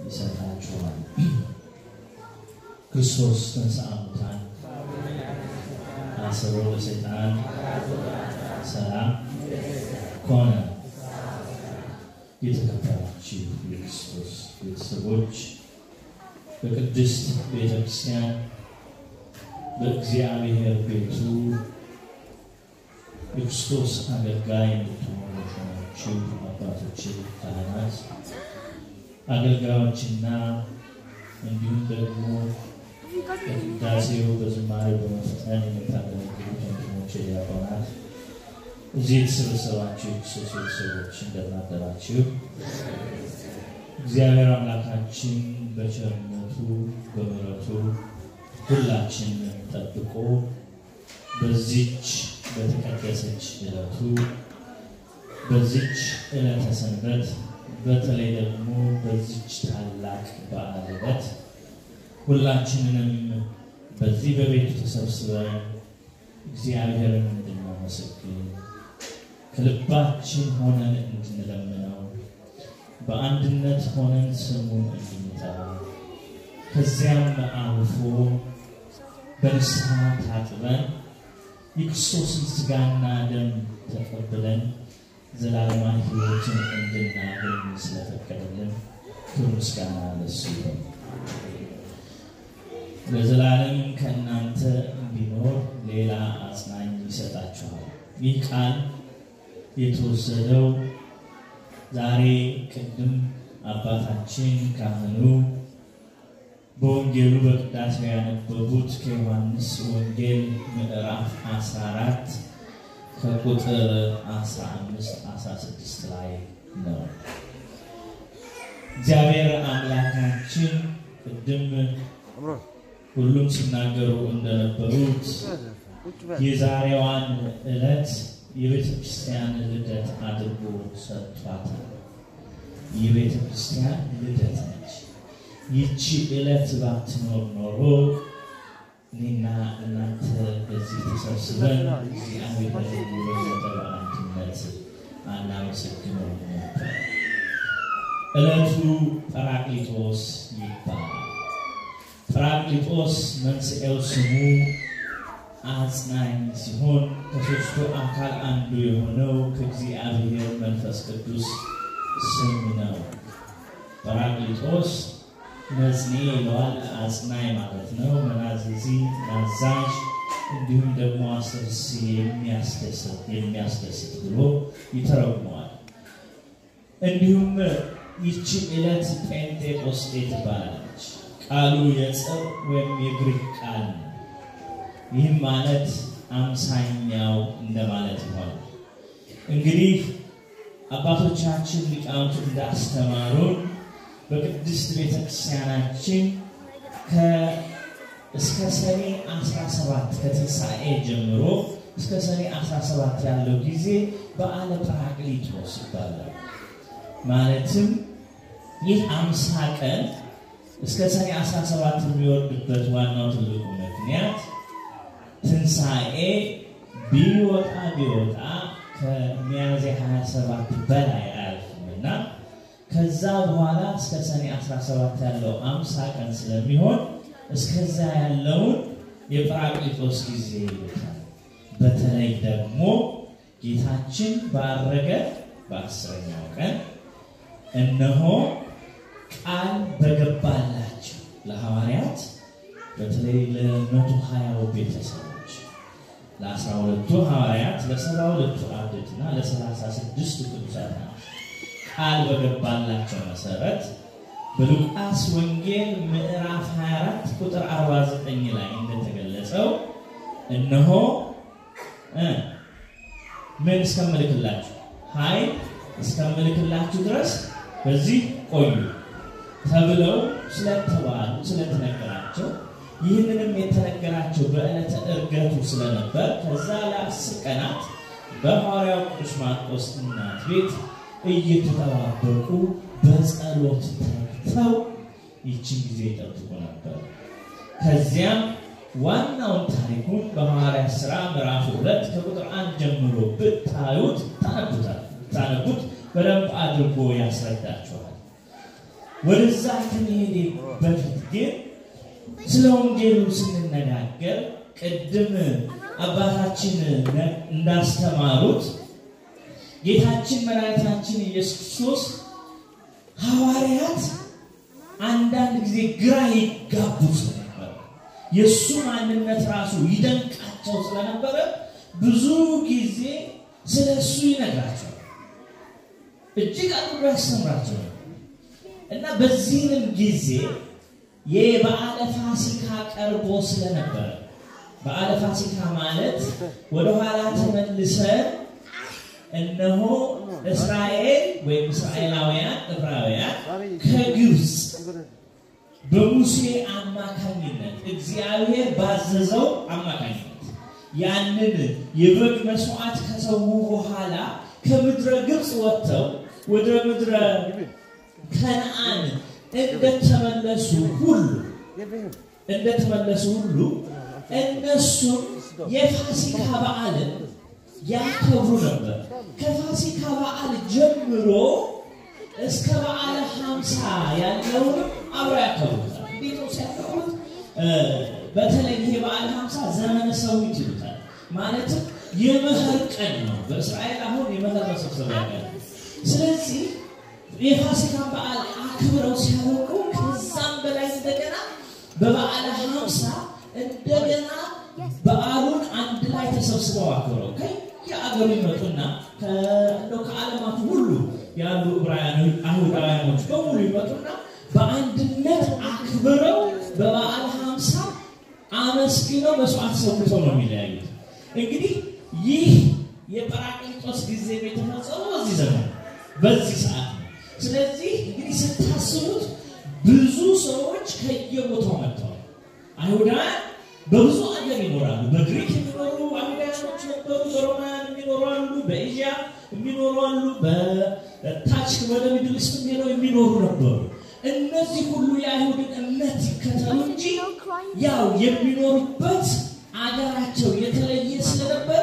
ይሰጣችኋል። ክርስቶስ ተንሥአ እሙታን አሰሮ ለሰይጣን ሰላም ኮነ። የተከበራችሁ የክርስቶስ ቤተሰቦች በቅድስት ቤተ ክርስቲያን በእግዚአብሔር ቤቱ የክርስቶስ አገልጋይ እንድትሆኑ ሾማችሁ አባቶች፣ ካህናት፣ አገልጋዮችና እንዲሁም ደግሞ በቅዳሴው በዝማሬ በመፍጠን የምታገለግሉ ወንድሞች ዲያቆናት፣ እዚህ የተሰበሰባችሁ የክርስቶስ ቤተሰቦች እንደምን አደራችሁ? እግዚአብሔር አምላካችን በቸርነቱ በምሕረቱ ሁላችንን ጠብቆ በዚች በተቀደሰች ዕለቱ በዚች ዕለተ ሰንበት በተለይ ደግሞ በዚች ታላቅ በዓል ዕለት ሁላችንንም በዚህ በቤቱ ተሰብስበን እግዚአብሔርን እንድናመሰግን ከልባችን ሆነን እንድንለምነው በአንድነት ሆነን ስሙን እንድንጠራ ከዚያም አልፎ በንስሐ ታጥበን የክርስቶስን ሥጋና ደም ተቀብለን ዘላለማዊ ሕይወትን እንድናገኝ ስለፈቀደልን ክብር ምስጋና ለእሱ ይሁን። ለዘላለም ከእናንተ እንዲኖር ሌላ አጽናኝ ይሰጣችኋል። ይህ ቃል የተወሰደው ዛሬ ቅድም አባታችን ካህኑ በወንጌሉ በቅዳሴው ያነበቡት ከዮሐንስ ወንጌል ምዕራፍ 14 ከቁጥር 15 16 ላይ ነው። እግዚአብሔር አምላካችን ቅድም ሁሉም ሲናገሩ እንደነበሩት የዛሬዋን ዕለት የቤተ ክርስቲያን ልደት አድርጎ ሰጥቷታል። የቤተ ክርስቲያን ልደት ነች። ይቺ ዕለት ባትኖር ኖሮ እኔና እናንተ በዚህ ተሰብስበን እግዚአብሔርን የበለጠ በአንድነት አናመሰግነው ነበር። ዕለቱ ጰራቅሊጦስ ይባላል። ጰራቅሊጦስ መንስኤው ስሙ አጽናኝ ሲሆን ከሦስቱ አካል አንዱ የሆነው ከእግዚአብሔር መንፈስ ቅዱስ ስም ነው። ጰራቅሊጦስ መጽኔ ይለዋል። አጽናኝ ማለት ነው። መናዝዚ፣ ናዛዥ እንዲሁም ደግሞ አስርሲ የሚያስደስት ብሎ ይተረጉመዋል። እንዲሁም ይቺ ዕለት ጴንጤቆስጤ ትባላለች። ቃሉ የጽር ወይም የግሪክ ቃል ነው። ይህም ማለት አምሳኛው እንደማለት ይሆናል። እንግዲህ አባቶቻችን ሊቃውንት እንዳስተማሩን በቅድስት ቤተክርስቲያናችን እስከ ሰኔ 17 ከትንሣኤ ጀምሮ እስከ ሰኔ 17 ያለው ጊዜ በዓለ ጰራቅሊጦስ ይባላል። ማለትም ይህ አምሳ ቀን እስከ ሰኔ 17 የሚወርድበት ዋናው ትልቁ ምክንያት ትንሣኤ ቢወጣ ቢወጣ ከሚያዝያ 27 በላይ አያልፍምና ከዛ በኋላ እስከ ሰኔ 17 ያለው አምሳ ቀን ስለሚሆን እስከዛ ያለውን የጰራቅሊጦስ ጊዜ ይሉታል። በተለይ ደግሞ ጌታችን ባረገ በአስረኛው ቀን እነሆ ቃል በገባላቸው ለሐዋርያት በተለይ ለመቶ ሀያው ቤተሰቦች ለአስራ ሁለቱ ሐዋርያት ለሰባ ሁለቱ አርድእትና ለሰላሳ ስድስቱ ቅዱሳት ቃል በገባላቸው መሰረት በሉቃስ ወንጌል ምዕራፍ 24 ቁጥር 49 ላይ እንደተገለጸው እነሆ ምን እስከምልክላችሁ ኃይል እስከምልክላችሁ ድረስ በዚህ ቆዩ ተብለው ስለተባሉ ስለተነገራቸው ይህንንም የተነገራቸው በዕለተ ዕርገቱ ስለነበር ከዛ ለአስር ቀናት በሐዋርያው ቅዱስ ማርቆስ እናት ቤት እየተጠባበቁ በጸሎት ተግተው ይችን ጊዜ ይጠብቁ ነበር። ከዚያም ዋናውን ታሪኩን በሐዋርያት ሥራ ምዕራፍ ሁለት ከቁጥር አንድ ጀምሮ ብታዩት ታነቡታል ታነቡት በደንብ አድርጎ ያስረዳችኋል። ወደዛ ከመሄዴ በፊት ግን ስለ ወንጌሉ ስንነጋገር ቅድም አባታችን እንዳስተማሩት ጌታችን መድኃኒታችን ኢየሱስ ክርስቶስ ሐዋርያት አንዳንድ ጊዜ ግራ ይጋቡ ስለነበረ የእሱ ማንነት ራሱ ይደንቃቸው ስለነበረ ብዙ ጊዜ ስለ እሱ ይነግራቸዋል፣ እጅግ አድርጎ ያስተምራቸዋል። እና በዚህንም ጊዜ የበዓለ ፋሲካ ቀርቦ ስለነበረ በዓለ ፋሲካ ማለት ወደኋላ ተመልሰን እነሆ እስራኤል ወይም እስራኤላውያን ዕብራውያን ከግብፅ በሙሴ አማካኝነት እግዚአብሔር ባዘዘው አማካኝነት ያንን የበግ መስዋዕት ከሰው በኋላ ከምድረ ግብፅ ወጥተው ወደ ምድረ ከነአን እንደተመለሱ ሁሉ እንደተመለሱ ሁሉ እነሱም የፋሲካ በዓልን ያከብሩ ነበር። ከፋሲካ በዓል ጀምሮ እስከ በዓለ ሀምሳ ያለውንም አብረው ያከብሩታል። እንዴት ነው ሲያከብሩት? በተለይ ይሄ በዓለ ሀምሳ ዘመነ ሰዊት ይሉታል። ማለትም የመኸር ቀን ነው። በእስራኤል አሁን የመኸር መሰብሰቢያ ቀን። ስለዚህ የፋሲካን በዓል አክብረው ሲያበቁ ከዛም በላይ እንደገና በበዓለ ሀምሳ እንደገና በዓሉን አንድ ላይ ተሰብስበው አክብረው ከየአገሩ ይመጡና እንደው ከዓለማቱ ሁሉ ያሉ ዕብራውያን አይሁዳውያኖች በሙሉ ይመጡና በአንድነት አክብረው በበዓለ ሀምሳ አመስግነው መስዋዕት ሰውተው ነው የሚለያዩት። እንግዲህ ይህ የጰራቅሊጦስ ጊዜ የተፈጸመው በዚህ ዘመን በዚህ ሰዓት ነው። ስለዚህ እንግዲህ ስታስቡት ብዙ ሰዎች ከየቦታው መጥተዋል። አይሁዳውያን በብዙ ሀገር ይኖራሉ። በግሪክ የሚኖሩ አይሁዳውያኖች ነበሩ። በሮማውያን የሚኖሩ አሉ። በኤዥያ የሚኖሩ አሉ። በታች ወደ ሚድል ኢስት ሄደው የሚኖሩ ነበሩ። እነዚህ ሁሉ የአይሁድን እምነት ይከተሉ እንጂ ያው የሚኖሩበት አገራቸው የተለየ ስለነበረ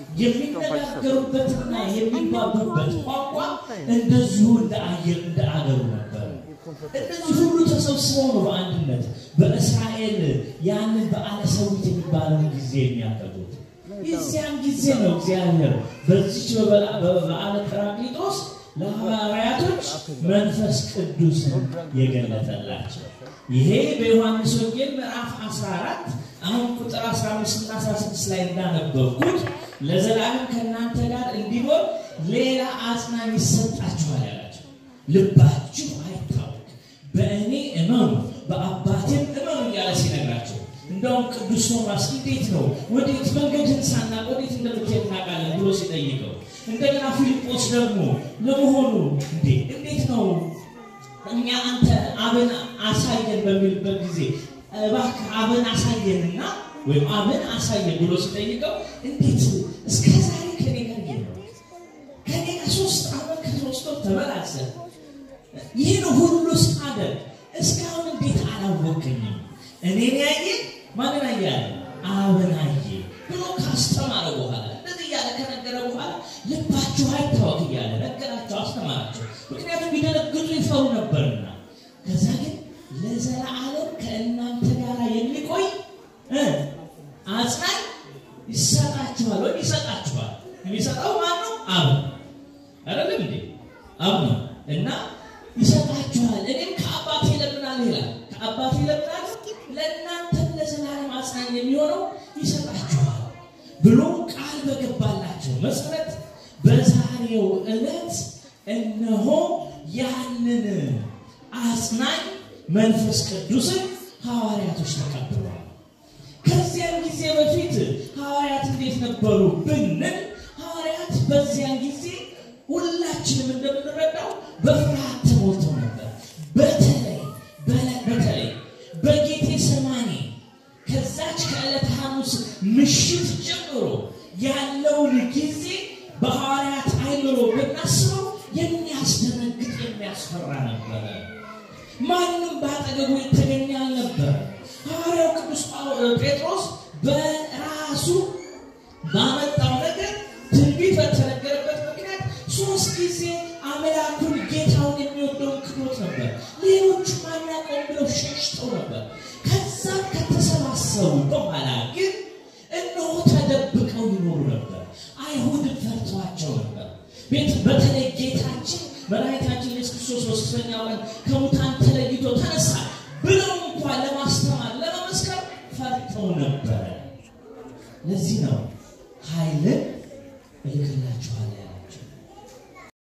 የሚነጋገሩበትና የሚባቡበት ቋንቋ እንደዚሁ እንደ አየር እንደ አገሩ ነበር። እነዚህ ሁሉ ተሰብስበው ነው በአንድነት በእስራኤል ያንን በዓለ ሰዊት የሚባለውን ጊዜ የሚያከብሩት። የዚያን ጊዜ ነው እግዚአብሔር በዚች በበዓለ ጰራቅሊጦስ ለሐዋርያቶች መንፈስ ቅዱስን የገለጠላቸው። ይሄ በዮሐንስ ወንጌል ምዕራፍ 14 አሁን ቁጥር 15 እና 16 ላይ እንዳነበብኩት ለዘላለም ከእናንተ ጋር እንዲኖር ሌላ አጽናኝ ይሰጣችኋል ያላቸው። ልባችሁ አይታወክ፣ በእኔ እመኑ፣ በአባቴም እመኑ እያለ ሲነግራቸው እንደውም ቅዱስ ቶማስ እንዴት ነው ወዴት መንገድን ሳናቅ ወዴት እንደምትሄድ እናውቃለን ብሎ ሲጠይቀው እንደገና ፊልጶስ ደግሞ ለመሆኑ እንዴ እንዴት ነው እኛ አንተ አብን አሳየን በሚልበት ጊዜ እባክህ አብን አሳየንና ወይም አብን አሳየን ብሎ ሲጠይቀው እንዴት እስከ ዛሬ ከኔ ጋር ነው ከኔ ጋር ሶስት ዓመት ከሶስት ወር ተመላልሰን ይህን ሁሉ ሳደርግ እስካሁን እንዴት አላወቀኝም? እኔን ያየ ማንን አየ? አብን አየ ብሎ ካስተማረ በኋላ እንደዚህ እያለ ከነገረ በኋላ ልባችሁ አይታወክ እያለ ነገራቸው፣ አስተማራቸው። ምክንያቱም ቢደነግጡ ይፈሩ ነበርና። ከዛ ግን ለዘላለም ከእናንተ ጋር የሚቆይ አጽናኝ ይሰጣችኋል ወይም ይሰጣችኋል። የሚሰጠው ማን ነው? አብ አይደለም እንዴ? አብ ነው እና ይሰጣችኋል። እኔም ከአባቴ እለምናለሁ ይላል። ከአባቴ እለምናለሁ ለእናንተ ለዘላለም አጽናኝ የሚሆነው ይሰጣችኋል ብሎ ቃል በገባላቸው መሰረት በዛሬው ዕለት እነሆ ያንን አጽናኝ መንፈስ ቅዱስን ሐዋርያቶች ተቀብለዋል። ከዚያን ጊዜ በፊት ሐዋርያት እንዴት ነበሩ ብንል ሐዋርያት በዚያን ጊዜ ሁላችንም እንደምንረዳው በፍርሃት ተሞልተው ነበር። በተለይ በተለይ በጌቴ ሰማኒ ከዛች ከዕለት ሐሙስ ምሽት ጀምሮ ያለውን ጊዜ በሐዋርያት አይምሮ ብናስበው የሚያስደነግጥ የሚያስፈራ ነበረ። ማንም በአጠገቡ የተገኘ አልነበረ። ሐዋርያው ቅዱስ ጴጥሮስ በራሱ ባመጣው ነገር ትንቢት በተነገረበት ምክንያት ሶስት ጊዜ አምላኩን ጌታውን የሚወደውን ክዶት ነበር። ሌሎቹ አይሁዶች ማናውቀውም ብለው ሸሽተው ነበር። ከዛም ከተሰባሰቡ በኋላ ግን እነሆ ተደብቀው ይኖሩ ነበር። አይሁድ ፈርቷቸው ነበር። ቤት በተለይ ጌታችን መድኃኒታችን ኢየሱስ ክርስቶስ በሦስተኛው ቀን ከሙታን ተለይቶ ተነሳ ብለው እንኳን ለማስተማር ለመመስከር ፈርተው ነበረ። ለዚህ ነው ኃይልን እልክላችኋለሁ